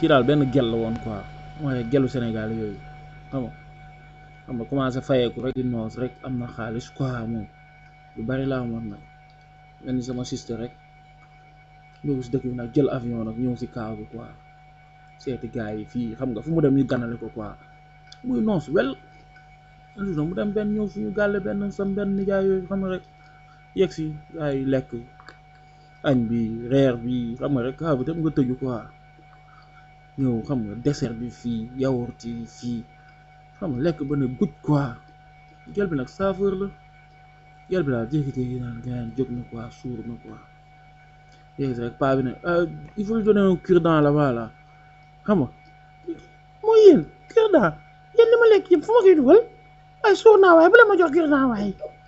kii daal benn gel la woon quoi mooy gelu Sénégal yooyu xam nga xam nga commencé fayeeku rek di noos rek am na xaalis quoi moom lu bari laa amoon nag mel ni sama sister rek ñëw si dëkk bi nag jël avion nag ñëw si kaaw bi quoi seeti gars yi fii xam nga fu mu dem ñu ganale ko quoi muy noos wel un jour mu dem benn ñëw suñu gàlle benn sam benn nijaay yooyu xam nga rek yegg si gars yi lekk añ bi reer bi xam nga rek kaaw bi tam nga tëju quoi ñëw xam nga dessert bi fii yaourt yi fii xam nga lekk ba ne guj quoi gel bi nag saveur la gel bi daal jékki-jékki naan gars jóg na quoi suur na quoi léegi rek paa bi ne il faut lui donner un cure-dent là-bas là xam nga mooy yéen cure-dent yéen li ma lekk yëpp fu ma koy dugal ay suur naa waaye bu la ma jox cure-dent waaye